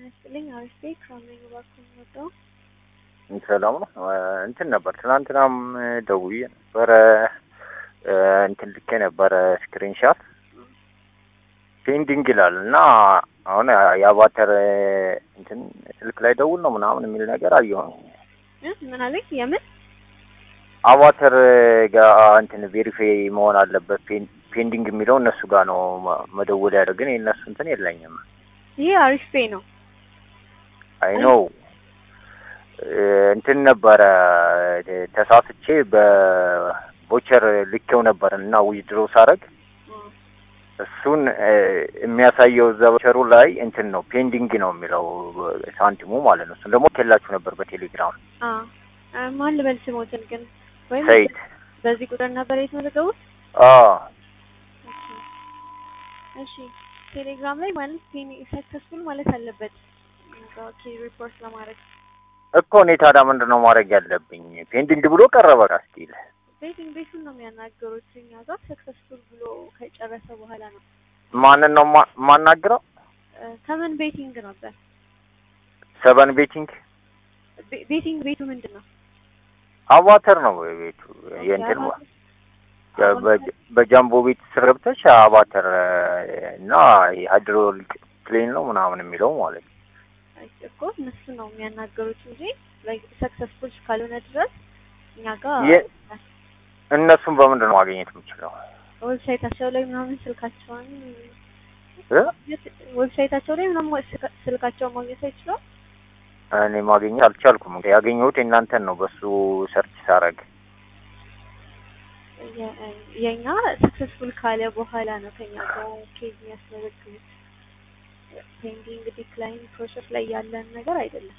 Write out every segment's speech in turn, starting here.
ይስጥልኝ አሪፍ ቤት ከአምረኝ እባክዎን ወጣሁ። ሰላም ነው። እንትን ነበር ትናንትናም ደውዬ ነበረ እንትን ልኬ ነበረ ስክሪንሻት ፔንዲንግ ይላል እና አሁን የአቫተር እንትን ስልክ ላይ ደውል ነው ምናምን የሚል ነገር አየሁኝ። እ ምን አለኝ? የምን አቫተር ጋር እንትን ቬሪፋይ መሆን አለበት ፔንዲንግ የሚለው እነሱ ጋር ነው መደወል ያደርግ ግን የእነሱ እንትን የለኝም። ይሄ አሪፍ ቤ ነው። አይ ኖ እንትን ነበረ ተሳስቼ በቦቸር ልኬው ነበር እና ዊዝድሮ ሳረግ እሱን የሚያሳየው እዛ ቦቸሩ ላይ እንትን ነው ፔንዲንግ ነው የሚለው ሳንቲሙ ማለት ነው። እሱን ደግሞ ከላችሁ ነበር በቴሌግራም ማን ልበል ስሞትን ግን ወይም ሰይድ በዚህ ቁጥር ነበር የተመዘገቡት? አዎ እሺ ቴሌግራም ላይ ማለት ሰክሰስፉል ማለት አለበት ኦኬ ሪፖርት ለማድረግ እኮ እኔ ታዲያ ምንድን ነው ማድረግ ያለብኝ? ፔንዲንግ ብሎ ቀረበ ስቲል ቤቲንግ ቤቱን ነው የሚያናገሩት እኛ ጋር ሰክሰስፉል ብሎ ከጨረሰ በኋላ ነው። ማንን ነው ማ- ማናግረው? ከምን ቤቲንግ ነበር? ሰበን ቤቲንግ ቤ- ቤቲንግ ቤቱ ምንድን ነው? አቫተር ነው ቤቱ የእንትን በ- በጃምቦ ቤት ስር ገብተሽ አቫተር እና ሃይድሮሊክ ፕሌን ነው ምናምን የሚለው ማለት ነው። እኮ እነሱ ነው የሚያናገሩት እንጂ ሰክሰስፉል እስካልሆነ ድረስ እኛ ጋር የ- እነሱን በምንድን ነው ማግኘት የምችለው? ዌብሳይታቸው ላይ ምናምን ስልካቸውን እ? ዌብሳይታቸው ላይ ምናምን ስልካ- ስልካቸውን ማግኘት አይችለው እኔ ማግኘት አልቻልኩም። ያገኘሁት የእናንተን ነው በሱ ሰርች ሳረግ የእኛ ሰክሰስፉል ካለ በኋላ ነው ከኛ ጋር ኬዝ የሚያስመዘግቡት። ፔንዲንግ ዲክላይን ፕሮሰስ ላይ ያለን ነገር አይደለም።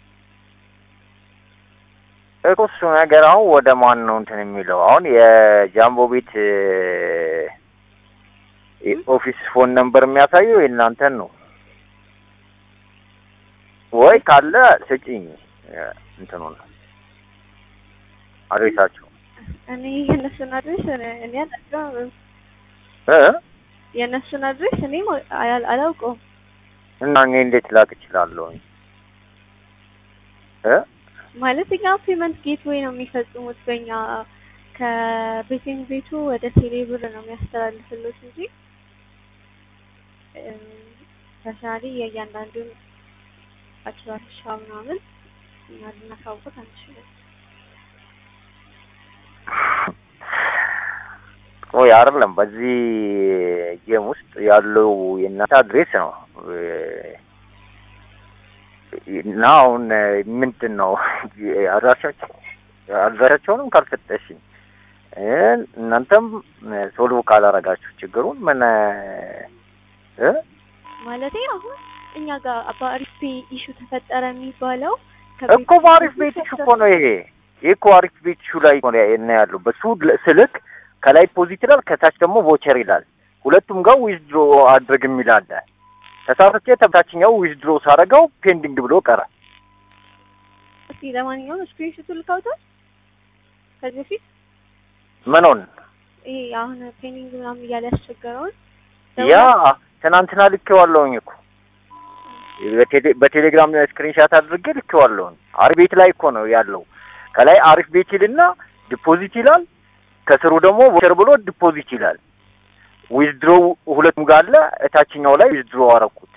እኮ እሱ ነገር አሁን ወደ ማን ነው እንትን የሚለው አሁን የጃምቦ ቤት ኦፊስ ፎን ነምበር የሚያሳየው የእናንተን ነው ወይ ካለ ስጪኝ እንትኑን አድሬሳቸው እኔ የእነሱን አድሬስ እኔ አላውቀውም። እ የእነሱን አድሬስ እኔ አላ- አላውቀውም። እና እኔ እንዴት ላክ እችላለሁኝ እ ማለት እኛ ፔመንት ጌትዌይ ነው የሚፈጽሙት በእኛ ከቤቲንግ ቤቱ ወደ ቴሌ ብር ነው የሚያስተላልፍሉት እንጂ ፐርሰናሊ የእያንዳንዱን አድራሻ ምናምን እኛ ልናሳውቁት አንችልም። ወይ አይደለም በዚህ ጌም ውስጥ ያለው የእናንተ አድሬስ ነው እና አሁን ምንድን ነው አድራሻቸው አድራሻቸውንም ካልሰጠሽኝ እናንተም ሶልቭ ካላረጋችሁ ችግሩን ምን እ ማለቴ አሁን እኛ ጋር በአሪፍ ፔ ኢሹ ተፈጠረ የሚባለው እኮ በአሪፍ ቤት ኢሹ እኮ ነው ይሄ ይህ እኮ አሪፍ ቤት ኢሹ ላይ ነው እና ያለው በሱ ስልክ ከላይ ፖዚት ይላል ከታች ደግሞ ቮቸር ይላል ሁለቱም ጋር ዊዝድሮ አድርግ የሚል አለ ተሳስቼ ተብታችኛው ዊዝድሮ ሳረገው ፔንዲንግ ብሎ ቀረ እስኪ ለማንኛውም ስክሪንሾቱ ልካውታል ከዚህ በፊት ምኑን ይሄ አሁን ፔንዲንግ ምናምን እያለ ያስቸገረውን ያ ትናንትና ልኬዋለሁኝ እኮ በቴሌ- በቴሌግራም ስክሪንሻት አድርጌ ልኬዋለሁኝ አሪፍ ቤት ላይ እኮ ነው ያለው ከላይ አሪፍ ቤት ይልና ዲፖዚት ይላል ከስሩ ደግሞ ቮቸር ብሎ ዲፖዚት ይላል ዊዝድሮ ሁለቱም ጋር አለ እታችኛው ላይ ዊዝድሮ አረኩት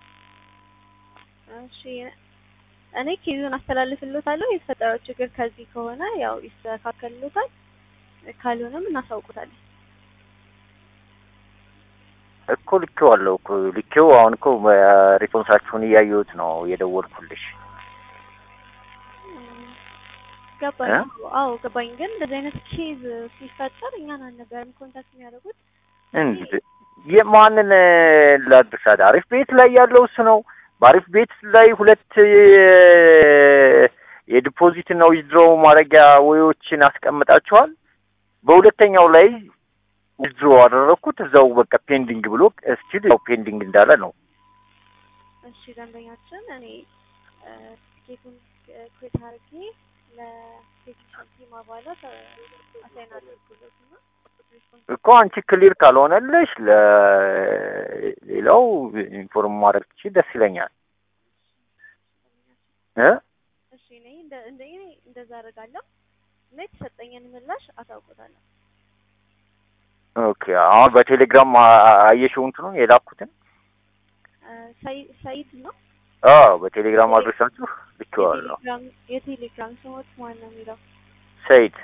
እሺ እኔ ኬዙን አስተላልፍልዎታለሁ። የተፈጠረው ችግር ከዚህ ከሆነ ያው ይስተካከልሎታል፣ ካልሆነም እናሳውቁታለን። እኮ ልኬዋለሁ እኮ ልኬው አሁን እኮ ሪስፖንሳችሁን እያየሁት ነው የደወልኩልሽ ገባኝ። እ? አዎ ገባኝ። ግን እንደዚህ አይነት ኬዝ ሲፈጠር እኛን አልነበረም ኮንታክት የሚያደርጉት። እንድ የማንን ላድርሻት? አሪፍ ቤት ላይ ያለው እሱ ነው። በአሪፍ ቤት ላይ ሁለት የ- የዲፖዚት እና ዊዝድሮ ማድረጊያ ወዮችን አስቀምጣችኋል። በሁለተኛው ላይ ዊዝድሮ አደረግኩት እዛው በቃ ፔንዲንግ ብሎ እስቲል ያው ፔንዲንግ እንዳለ ነው። እሺ ደንበኛችን እኔ ቲኬቱን ክሬት አድርጌ ለቴክኒሻል ቲም አባላት አሳይን አድርጉለት እና እኮ አንቺ ክሊር ካልሆነልሽ ለሌላው ኢንፎርም ማድረግ ትችይ ደስ ይለኛል። እ እሺ እኔ እንደ እንደ እኔ እንደዛ አደርጋለሁ እና የተሰጠኝን ምላሽ አሳውቆታለሁ። ኦኬ አሁን በቴሌግራም አ- አየሽው እንትኑን የላኩትን? እ፣ ሰይ- ሰይድ ነው አዎ በቴሌግራም አድረሳችሁ ልኬዋለሁ። የቴሌግራም የቴሌግራም ስሞት ማን ነው የሚለው? ሰይድ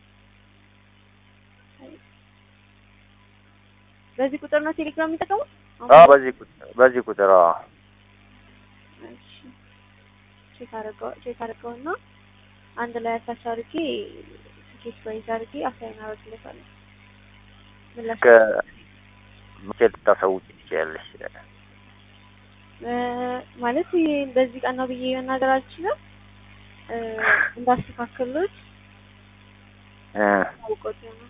በዚህ ቁጥር ነው ቴሌግራም የሚጠቀሙት? አዎ በዚህ ቁጥር በዚህ ቁጥር አዎ እሺ ቼክ አድርገው ቼክ አድርገውና አንድ ላይ አታች አድርጌ ስኬት ፕራይዝ አድርጌ አሳይን አደርግለታለሁ። ምላሽ እስከ መቼ ልታሳውቂ ትችያለሽ? እ፣ ማለት ይሄ በዚህ ቀን ነው ብዬ መናገር አልችልም። እ፣ እንዳስተካክሉት እ አውቆት ነው።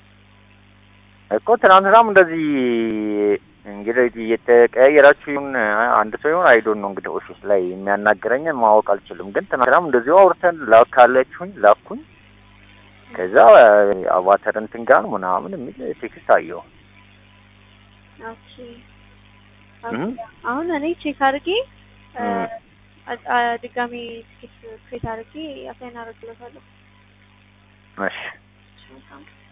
እኮ ትናንትናም እንደዚህ እንግዲህ እየተቀያየራችሁ ይሁን አንድ ሰው ይሁን አይዶን ነው እንግዲህ ኦፊስ ላይ የሚያናግረኝን ማወቅ አልችልም። ግን ትናንትናም እንደዚሁ አውርተን ላካለችሁኝ ላኩኝ። ከዛ አቫተር እንትን ጋር ምናምን የሚል ቴክስት አየሁ። ኦኬ እም? አሁን እኔ ቼክ አድርጌ እ፣ እም። አ- አ- ድጋሜ ትኬት ክሬት አድርጌ አሳይን አደርግለታለሁ። እሺ መልካም